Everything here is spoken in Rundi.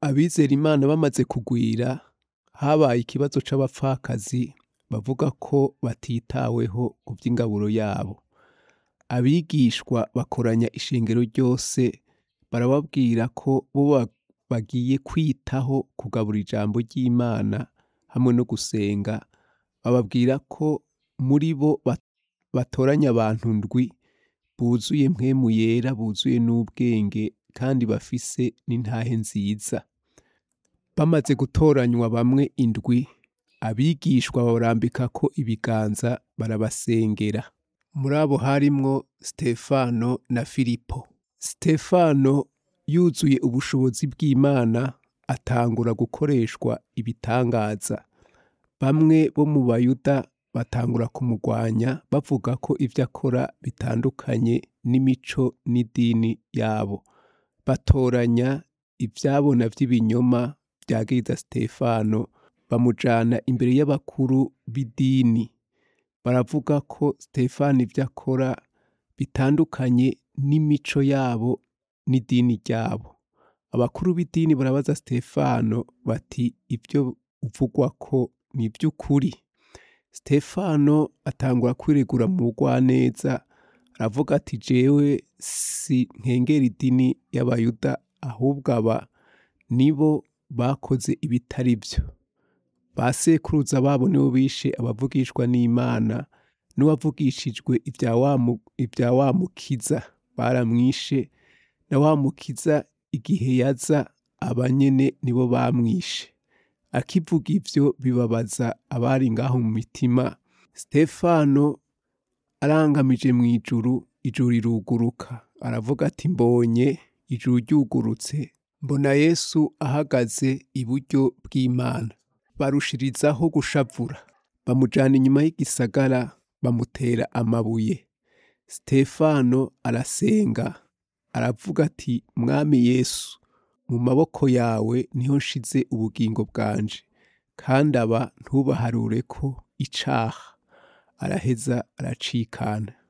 abizera Imana bamaze kugwira, habaye ikibazo c'abapfakazi bavuga ko batitaweho ku vy'ingaburo yabo. Abigishwa bakoranya ishengero ryose barababwira ko bo bagiye kwitaho kugabura ijambo ry'Imana hamwe no gusenga, bababwira ko muri bo batoranya abantu ndwi buzuye mpwemu yera, buzuye n'ubwenge kandi bafise n'intahe nziza. Bamaze gutoranywa bamwe indwi, abigishwa babarambikako ibiganza barabasengera. Muri abo harimwo Sitefano na Filipo. Sitefano yuzuye ubushobozi bw'Imana atangura gukoreshwa ibitangaza. Bamwe bo mu bayuda batangura kumugwanya bavuga ko ivyo akora bitandukanye n'imico n'idini yabo. Batoranya ivyabona vy'ibinyoma vyagiriza Sitefano bamujana imbere y'abakuru b'idini. Baravuga ko Sitefano ivyo akora bitandukanye n'imico yabo n'idini ryabo. Abakuru b'idini barabaza Sitefano bati ivyo uvugwako ni ivy'ukuri? Sitefano atangura kwiregura mu bugwaneza aravuga ati jewe sinkengera idini y'abayuda ahubwo aba nibo bakoze ibitari vyo. Ba sekuruza babo nibo bishe abavugishwa n'Imana n'uwavugishijwe ivya wa mukiza baramwishe, na wa mukiza igihe yaza aba nyene nibo bamwishe. Akivuga ivyo bibabaza abari ngaho mu mitima, Sitefano arangamije mw'ijuru, ijuru riruguruka. Aravuga ati mbonye ijuru ryugurutse, mbona Yesu ahagaze iburyo bw'Imana. Barushirizaho gushavura, bamujana inyuma y'igisagara bamutera amabuye. Sitefano arasenga aravuga ati mwami Yesu, mu maboko yawe niho nshize ubugingo bwanje, kandi aba ntubaharureko icaha. Araheza aracikana.